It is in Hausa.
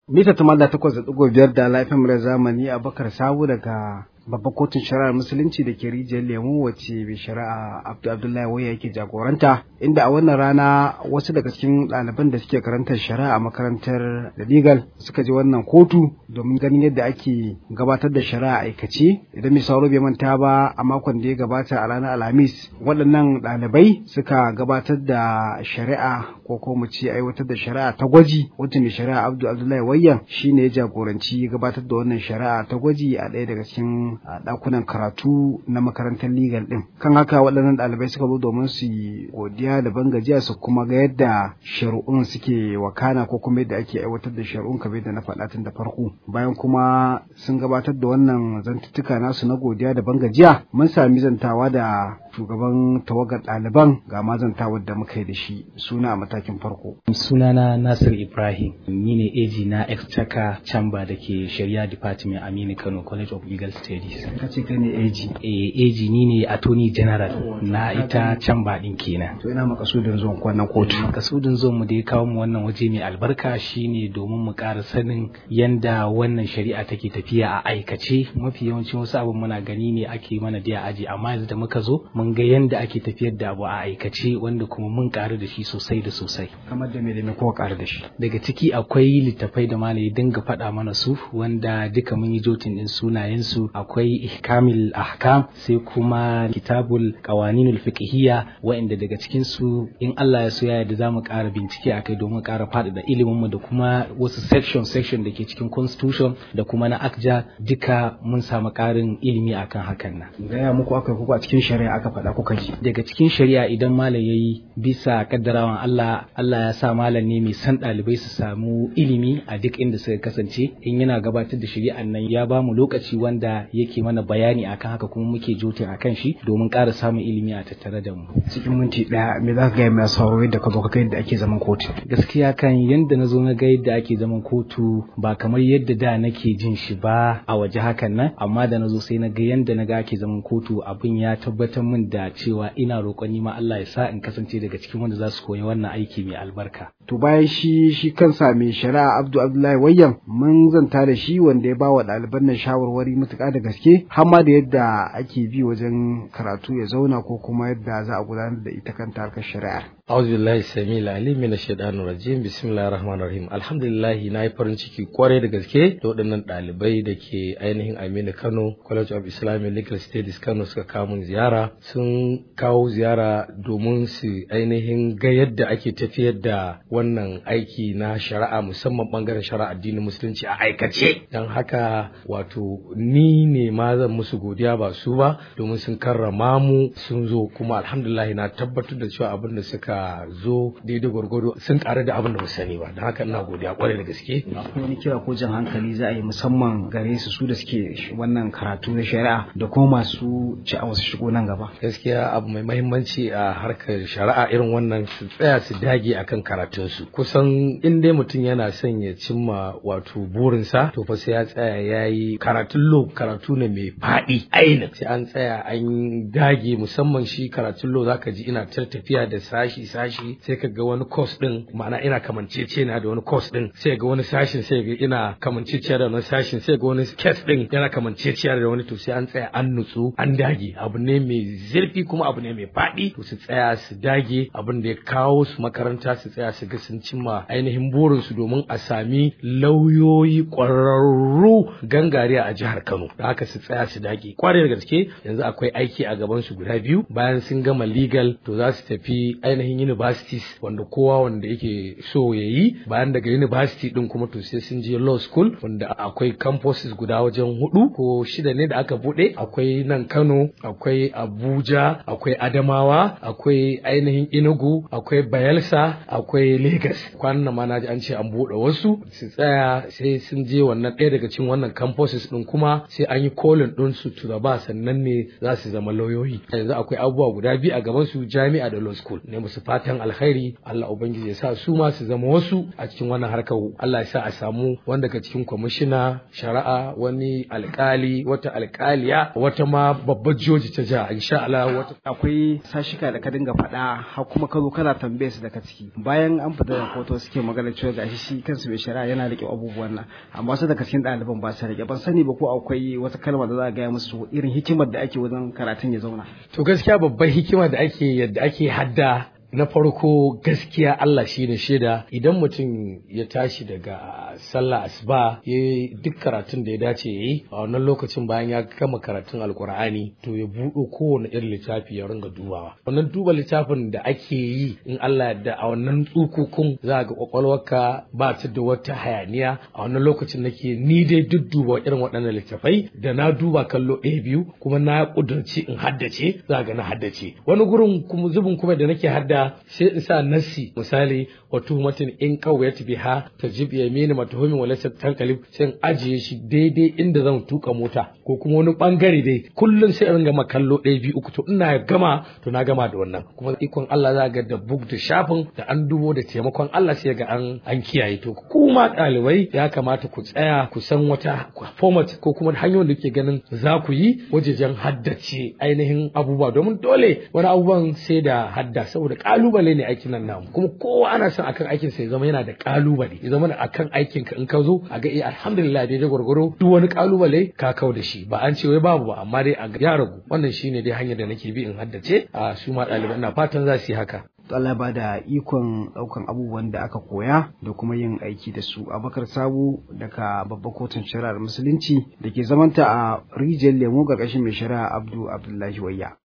Mita tumanda takwas da ɗigo biyar da laifin mura zamani a bakar sabu daga babban kotun shari'ar musulunci da ke rijiyar lemu wacce mai shari'a abdu abdullahi waya yake jagoranta inda a wannan rana wasu daga cikin ɗaliban da suke karantar shari'a a makarantar da legal suka je wannan kotu domin ganin yadda ake gabatar da shari'a aikace idan mai sauro bai manta ba a makon da ya gabata a ranar alhamis waɗannan ɗalibai suka gabatar da shari'a ko ko mu ce aiwatar da shari'a ta gwaji wacce mai shari'a abdu abdullahi wayyan shine ya jagoranci gabatar da wannan shari'a ta gwaji a ɗaya daga cikin a ɗakunan karatu na makarantar legal ɗin kan haka waɗannan ɗalibai suka zo domin su yi godiya da bangajiya su kuma ga yadda shari'un suke wakana ko kuma yadda ake aiwatar da shari'un kamar yadda na faɗa tun da farko bayan kuma sun gabatar da wannan zantuttuka nasu na godiya da bangajiya mun sami zantawa da shugaban tawagar ɗaliban ga mazantawar da muka yi da shi suna a matakin farko. sunana nasir ibrahim ni ne eji na exchequer chamber da ke shari'a department aminu kano college of legal studies ka ce kai ne eji eh eji ni ne attorney general na ita chamber din kenan to ina makasudin zuwan wannan kotu makasudin zuwan mu da ya kawo mu wannan waje mai albarka shine domin mu ƙara sanin yanda wannan shari'a take tafiya a aikace mafi yawancin wasu abin muna gani ne ake mana da aji amma yanzu da muka zo mun ga yanda ake tafiyar da abu a aikace wanda kuma mun ƙaru da shi sosai da sosai kamar da me da me kowa ƙaru da shi daga ciki akwai littafai da malami dinga faɗa mana su wanda duka mun yi jotin din sunayensu akwai ihkamil ahkam sai kuma kitabul qawaninul fiqhiyya wa'inda daga cikin su in Allah ya so ya yarda zamu ƙara bincike akai domin ƙara faɗaɗa ilimin mu da kuma wasu section section da ke cikin constitution da kuma na akja duka mun samu ƙarin ilimi akan hakan nan gaya muku aka kuku a cikin shari'a aka faɗa kuka ji daga cikin shari'a idan malam yayi bisa kaddarawan Allah Allah ya sa malam ne mai san ɗalibai su samu ilimi a duk inda suka kasance in yana gabatar da shari'an nan ya ba mu lokaci wanda yake mana bayani akan haka kuma muke jotin akan shi domin ƙara samun ilimi a tattare da mu cikin minti ɗaya me za ka gaya mai sauraro yadda ka zo ka yadda ake zaman kotu gaskiya kan yadda na zo na ga yadda ake zaman kotu ba kamar yadda da nake jin shi ba a waje hakan nan amma da na zo sai na ga yadda na ga ake zaman kotu abin ya tabbatar min da cewa ina roƙon ni ma Allah ya sa in kasance daga cikin wanda za su koyi wannan aiki mai albarka to bayan shi shi kansa mai shari'a Abdu Abdullahi Wayyan mun zanta da shi wanda ya ba wa ɗaliban nan shawarwari matuƙa da gaske har ma da yadda ake bi wajen karatu ya zauna ko kuma yadda za a gudanar da ita kanta harkar shari'ar أعوذ بالله السميع العليم من الشيطان الرجيم بسم الله الرحمن الرحيم الحمد لله na yi farin ciki kwarai da gaske da waɗannan ɗalibai da ke ainihin Aminu Kano College of Islamic Legal Studies Kano suka kawo mun ziyara sun kawo ziyara domin su ainihin ga yadda ake tafiyar da wannan aiki na shari'a musamman bangaren shari'a addinin musulunci a aikace don haka wato ni ne ma zan musu godiya ba su ba domin sun karrama mu sun zo kuma alhamdulillah na tabbatar da cewa abin da suka zo daidai gwargwado sun ƙara da abin da ba sani ba don haka ina godiya kwarai da gaske akwai wani kira ko jan hankali za a yi musamman gare su su da suke wannan karatu na shari'a da kuma masu sha'awar su shigo nan gaba gaskiya abu mai mahimmanci a harkar shari'a irin wannan su tsaya su dage akan karatunsu kusan in dai mutum yana son ya cimma wato burinsa to fa sai ya tsaya ya yi karatun lo karatu ne mai faɗi ainin sai an tsaya an dage musamman shi karatun lo zaka ji ina tafiya da sashi sashi sai ka ga wani course din ma'ana ina kamancece na da wani course din sai ga wani sashin sai ga ina kamancece da wani sashin sai ga wani case din yana kamancece da wani to sai an tsaya an nutsu an dage abu ne mai zurfi kuma abu ne mai faɗi to su tsaya su dage abin da ya kawo su makaranta su tsaya su ga sun cimma ainihin burin su domin a sami lauyoyi ƙwararru gangariya a jihar Kano da haka su tsaya su dage kwarai da gaske yanzu akwai aiki a gaban su guda biyu bayan sun gama legal to za su tafi ainihin universities wanda kowa wanda yake so ya yi bayan daga university din kuma to sai sun je law school wanda akwai campuses guda wajen hudu ko shida ne da aka bude akwai nan Kano akwai Abuja akwai Adamawa akwai ainihin Enugu akwai Bayelsa akwai Lagos kwanan ma na ji an ce an bude wasu su tsaya sai sun je wannan ɗaya daga cikin wannan campuses din kuma sai an yi kolin din su to da ba sannan ne za su zama lauyoyi yanzu akwai abubuwa guda biyu a gaban su jami'a da law school ne musu fatan alkhairi Allah ubangiji ya sa su ma su zama wasu a cikin wannan harkar Allah ya sa a samu wanda daga cikin kwamishina shari'a wani alkali wata alkaliya wata ma babbar joji ta jiha insha Allah wata akwai sashika da ka dinga faɗa har kuma ka zo kana tambaye su daga ciki bayan an fita da kotu suke magana cewa gashi shi kansu mai shari'a yana rike abubuwan nan amma wasu daga cikin ɗaliban ba su rike ban sani ba ko akwai wata kalma da za a gaya musu irin hikimar da ake wajen karatun ya zauna to gaskiya babban hikima da ake yadda ake hadda na farko gaskiya Allah shi ne shaida idan mutum ya tashi daga sallah asuba ya yi duk karatun da ya dace ya yi a wannan lokacin bayan ya gama karatun alkur'ani to ya buɗo kowane irin littafi ya ringa dubawa wannan duba littafin da ake yi in Allah yadda a wannan tsukukun za ga kwakwalwarka ba ta da wata hayaniya a wannan lokacin nake ni dai duk duba irin waɗannan littafai da na duba kallo ɗaya biyu kuma na ƙudurci in haddace za ga na haddace wani gurin kuma zubin kuma da nake hadda sai in sa nassi misali wa tuhumatin in qawiyat biha tajib yamin matuhumin wa laysa tanqalib sai in ajiye shi daidai inda zan tuka mota ko kuma wani bangare dai kullun sai in gama kallo ɗaya biyu uku to ina gama to na gama da wannan kuma ikon Allah za ga da bug da shafin da an dubo da taimakon Allah sai ga an an kiyaye to kuma ɗalibai ya kamata ku tsaya ku san wata format ko kuma hanyoyin da ke ganin za ku yi wajejen haddace ainihin abubuwa domin dole wani abubuwan sai da hadda saboda kalubale ne aikin nan namu kuma kowa ana son akan aikin sa ya zama yana da kalubale ya zama akan aikin ka in ka zo a ga eh alhamdulillah daidai gwargwaro duk wani kalubale ka kau da shi ba an ce wai babu ba amma dai a ya ragu wannan shine dai hanyar da nake bi in haddace a su ma ɗaliban ina fatan za su yi haka Allah ba da ikon ɗaukan abubuwan da aka koya da kuma yin aiki da su abakar sabu daga babbar kotun shari'ar musulunci da ke zamanta a rijiyar lemo ƙarƙashin mai shari'a abdu abdullahi wayya